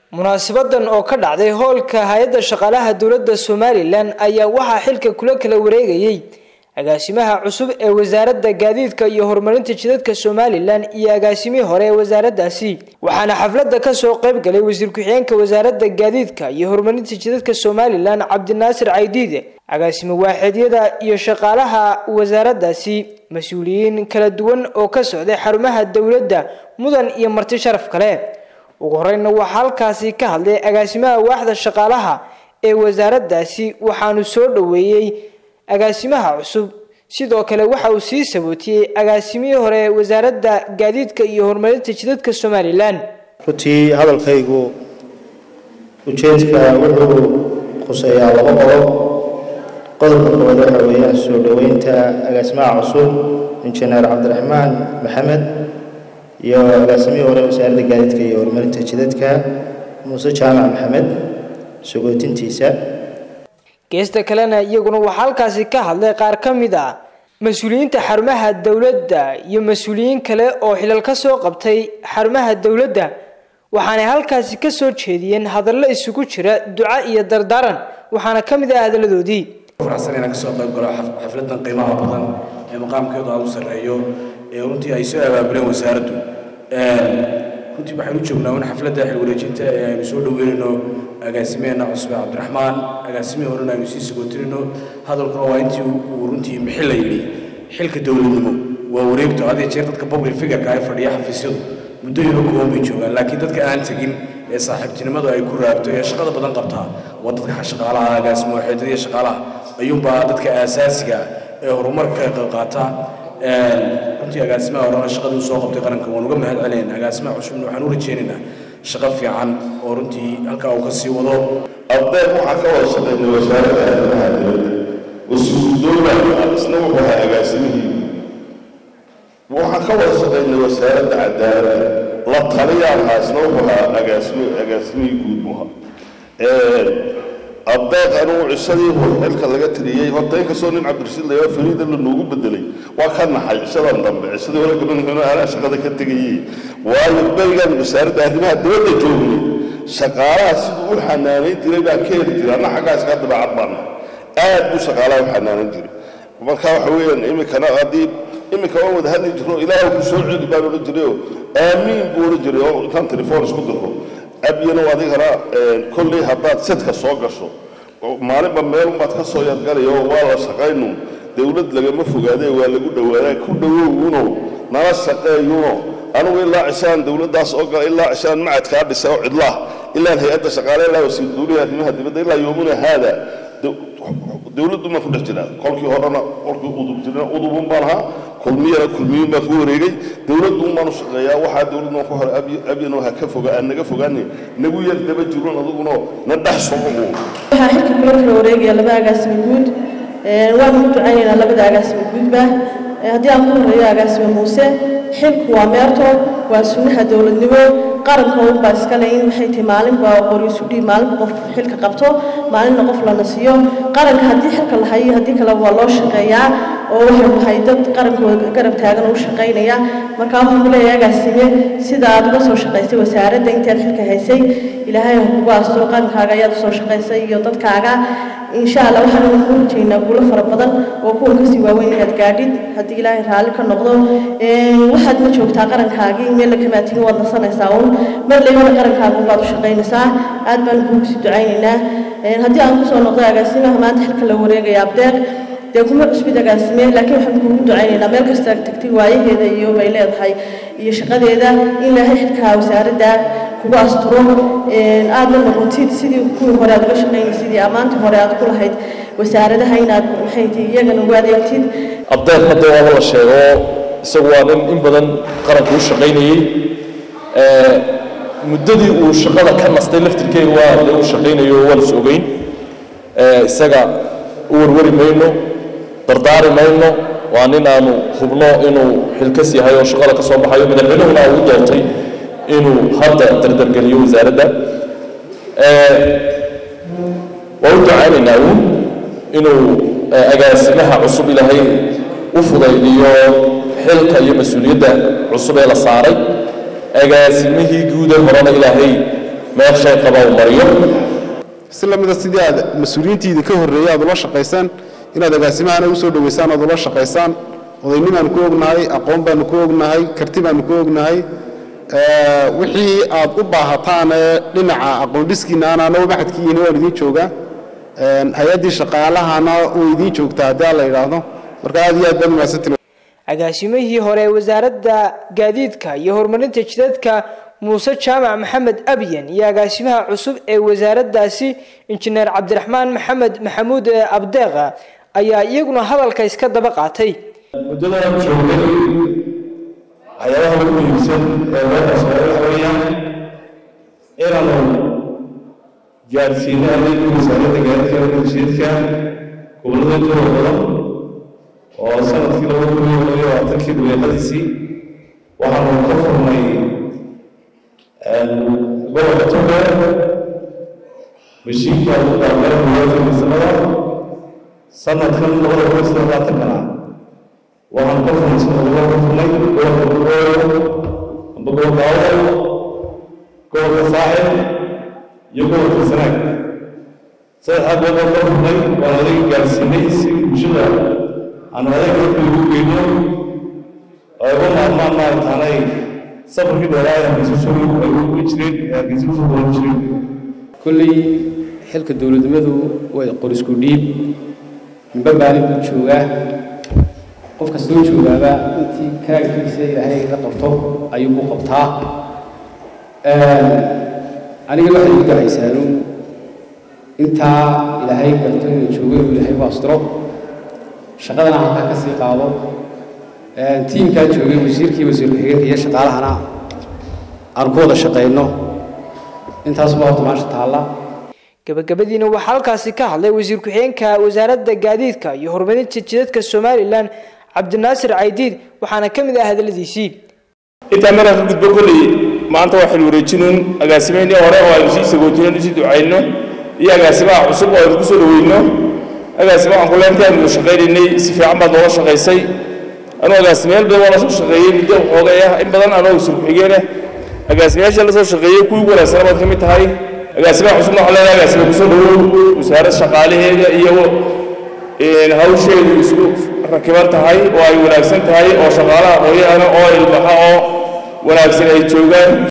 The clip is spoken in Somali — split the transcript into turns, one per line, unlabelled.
munaasabadan oo ka dhacday hoolka hay-adda shaqaalaha dowladda somalilan ayaa waxaa xilka kula kala wareegayey agaasimaha cusub ee wasaaradda gaadiidka iyo horumarinta jidadka somalilan iyo agaasimihii hore ee wasaaraddaasi waxaana xafladda kasoo qayb galay wasiir ku-xigeenka wasaaradda gaadiidka iyo horumarinta jidadka somalilan cabdinaasir caydiide agaasimo waaxeedyada iyo shaqaalaha wasaaraddaasi mas-uuliyiin kala duwan oo ka socday xarumaha dowladda mudan iyo marti sharaf kale ugu horeyna waxaa halkaasi ka hadlay agaasimaha waaxda shaqaalaha ee wasaaraddaasi waxaanu soo dhoweeyey agaasimaha cusub sidoo kale waxa uu sii sabootiyey agaasimihii hore ee wasaaradda gaadiidka iyo horumarinta jidadka somalilan
runtii hadalkaygu ujeedka wuxuu khuseeyaa laba qodob qodobka koowaad waxa weeyaan soo dhoweynta agaasimaha cusub injineer cabdiraxmaan maxamed iyo agaasimihii hore wasaaradda gaadiidka iyo horumarinta jidadka muuse jaamac maxamed sogootintiisa
geesta kalena iyaguna waxaa halkaasi ka hadlay qaar ka mid ah mas-uuliyiinta xarumaha dowladda iyo mas-uuliyiin kale oo xilal ka soo qabtay xarumaha dowladda waxaanay halkaasi ka soo jeediyeen hadallo isugu jira duco iyo dardaaran waxaana ka mid ah hadalladoodii
faraxsan inaan kasoo qayb galo xafladan qiimaha badan ee maqaamkeedu aad u sarreeyo ee runtii ay soo abaabuleen wasaaraddu runtii waxaynu joognaa in xafladda xilwareejinta ee aynu soo dhoweynayno agaasimeena cusbe cabdiraxmaan agaasimihii horena aynu sii sagootinayno hadalkuna waa intii uu runtii mixi la yidhi xilka dowladnimo waa wareegto had iyo jeer dadka public figureka ay fadhiya xafiisyadu muddo yaro kooban bay joogaan laakiin dadka aan tegin ee saaxiibtinimadu ay ku raagto ee shaqada badan qabtaa waa dadka shaqaalaha agaasimo waxeedada iyo shaqaalaha ayuunbaa dadka aasaasiga ee horumarka ka qayb qaata runtii agaasimaha horena shaqadii usoo qabtay qaranka waan uga mahad celinayn agaasimaha cusubna waxaan u rajaynaynaa shaqo fiican oo runtii halkaa uu ka sii wado
ardayg waxaa ka wada shaqaynay wasaaradda arrimaha dowladda wasiiru dowla isna wuxuu ahaa agaasimihii waxaan ka wada shaqaynay wasaaradda cadaaladda la taliyaan ahaa isna wuxuu ahaa agaasimi agaasimihii guud buu ahaa abdeeq anugu cisadii xilka laga tiriyey horta inkastoo nin cabdirasiid layaa fariida la noogu bedelay waa ka naxay cisadan dambe cisadii hore gabanhino anaa shaqada ka tegayey waayo berigan wasaaradda arrimaha dibadda joognay shaqaalaha siduu u xanaanayn jiray baan ka heli jiray anna xaggaa iska dabeecad baana aad buu shaqaalaha u xanaanan jiray marka waxa weeyaan iminkana haddii iminka waan wada hadli jirno ilaahu ku soo celi baan odhan jirayoo aamiin buu odhan jiray oo intaan telefoon isku diro abyano adigana kolley haddaad sadka soo gasho maalinba meelunbaad ka soo yargalaya oo waa la shaqaynu dowlad lagama fogaadee waa lagu dhowaadaa ku dhowowuno nala shaqeeyuno anugu ilaa cishaan dowladdaas oo gala ilaa cishaan macadkaa dhisa oo cidlaah ilaan hay-adda shaqaale ilaa wasiir duuliha arrimaha dibadda ilaa yoomuna haada dowladdu maan ku dhex jiraa kolkii horena kolkii udub jirna udubun baan ahaa kulmiyana kulmiyun baan ku wareegay dowladduun baan u shaqeeyaa waxaa dowladdu ku hore abyano ha ka foga aan naga fogaane nagu yar daba jiron adiguna na dhex soco
waxaa xilka kula kala wareegaya laba agaasimo guud waanu ku ducaynaynaa labada agaasimo guudba haddii aan ku horeeyo agaasimo muuse xilku waa meerto waa sunnaha dowladnimo qaranka unbaa iskale in maxay tahay maalinba qori isu dhiib maalinba qof xilka qabto maalinna qof lana siiyo qaranka haddii xilka la hayo haddii kale waa loo shaqeeyaa oo waxay tahay dad qarankooda garab taagan u shaqaynaya markaa waxaan ku leeyahay agaasime sida aad uga soo shaqaysay wasaaradda intaad xilka haysay ilaahay ha kugu asturo qarankaaga ayaad usoo shaqaysay iyo dadkaaga insha allah waxaan ku rajaynaa guulo fara badan oo kuwa kasii waaweyn inaad gaadhid haddii ilaahay raalli ka noqdo waxaad ma joogtaa qarankaagii meel la kamaatigin waad nasanaysaa uun mar laybana qarankaaga baad u shaqaynaysaa aad baan kugu sii ducaynaynaa haddii aan kusoo noqdo agaasimaha maanta xilka la wareegaya abdeeq dee kuma cusbid agaasime laakiin waxaan kugu ducaynaynaa meel kasta tagtay waayaheeda iyo bay leedahay iyo shaqadeeda in ilaahay xilkaa wasaaradda kugu asturo aadna noqotid sidii kuwii hore aad uga shaqaynaysid iyo ammaantii hore aad ku lahayd wasaaradaha inaad maxay tahay iyagana ugu adeegtid
abdeeq hadda waaba la sheego isagu waa nin in badan qaranka u shaqaynayey muddadii uu shaqada ka nastay laftirkeega waa dee uu shaqaynayo waa las ogeyn isaga u warwari mayno dardaari mayno waa nin aanu hubno inuu xilkas yahay oo shaqada ka soo baxayo madaxweynuhuna uu doortay inuu hadda dardargeliyo wasaaradda waa u ducaynaynaa uun inuu agaasimaha cusub ilaahay u fudaydiyo xilka iyo mas-uuliyadda cusub ee la saaray agaasimihii guude horena ilaahay meel shay qaba uu mariyo
si lamida sidii aad mas-uuliyiintiida ka horreeyay aad ula shaqaysaan inaad agaasimahana usoo dhoweysaan aad ula shaqaysaan odaynimaanu ku ognahay aqoon baanu ku ognahay karti baanu ku ognahay wixii aad u baahataan ee dhinaca aqoondhiskiina anaana maxadkiina waan idiin joogaa hay-addii shaqaalahana uu idiin joogtaa haddii aan la yidhaahdo marka aad iyo aad baad umahadsantiin
agaasimihii hore ee wasaaradda gaadiidka iyo horumarinta jidadka muuse jaamac maxamed abyan iyo agaasimaha cusub ee wasaaraddaasi injineer cabdiraxmaan maxamed maxamuud abdeeqa ayaa iyaguna hadalka iska daba qaatay
muddadaan joogay waxyaabaha ugu muhiimsan ee loo qasbay waxa weeyaan inaanu gaadhsiino adeegii wasaaradda gaadiidka warshidka gobollada intooda badan oo sanadkii laba kun iyo laba iyo labaatankii dabeeqadiisii waxaanu ka furnay gobolka togdheer mashiinka ugu dhaafeer buugaagta miisamada sanadkan labada kun iyo saddex labaatankana waxaan ka furnay sanadka ka furnay gobolka bugoolo amba gobolka awdal gobolka saaxil iyo gobolka sanaag saddexdaa gobolka ka furnay waan adeega gaarsiinay si bulshada aanu adeeg halka ugu geyno oo uga maarmaan maarataanay safarkii dheeraaya hargeysa ay ugu jireen ee hargeysa kusoo dooran jireen
kolley xilka dowladnimadu way qorisku dhiib minba maalin buu joogaa qof kastoo joogaaba intii karaagkiisa ilaahay la qabto ayuu ku qabtaa aniga waxay igu ducaysaanu intaa ilaahay garto inuu joogo inuu ilaahay u astiro shaqadana halkaa ka sii qaado tiimkaa joogay wasiirkii wasiir ku-xigeenka iyo shaqaalahana aan ku wada shaqayno intaasuma horta maasha taalla
gabagabadiina waxaa halkaasi ka hadlay wasiir ku-xigeenka wasaaradda gaadiidka iyo horumarinta jidadka somalilan cabdinaasir caydiid waxaana ka mid ah hadaladiisii
intaa markaa ka gudbo kolley maanta waa xil wareejinuun agaasimeynii hore oo aynu sii sagootino sii ducayno iyo agaasimaha cusub oo aynu ku soo dhaweyno agaasima waxaan ku leentaa aynu shaqaynaynay si fiican baad noola shaqaysay anuu agaasimayaal badan waa la soo shaqeeyey muddo xoogay ah in badan anoo wasiir ku-xigeenah agaasimayaasha la soo shaqeeyey kuwii ugu wanaagsanaa baad ka mid tahay agaasimaha cusubna waxaa leedahay agaasima kusoo dhawow wasaarad shaqaalaheeda iyo hawsheedu isku rakiban tahay oo ay wanaagsan tahay oo shaqaalaha hooyahana oo ilbaxa oo wanaagsan ay joogaan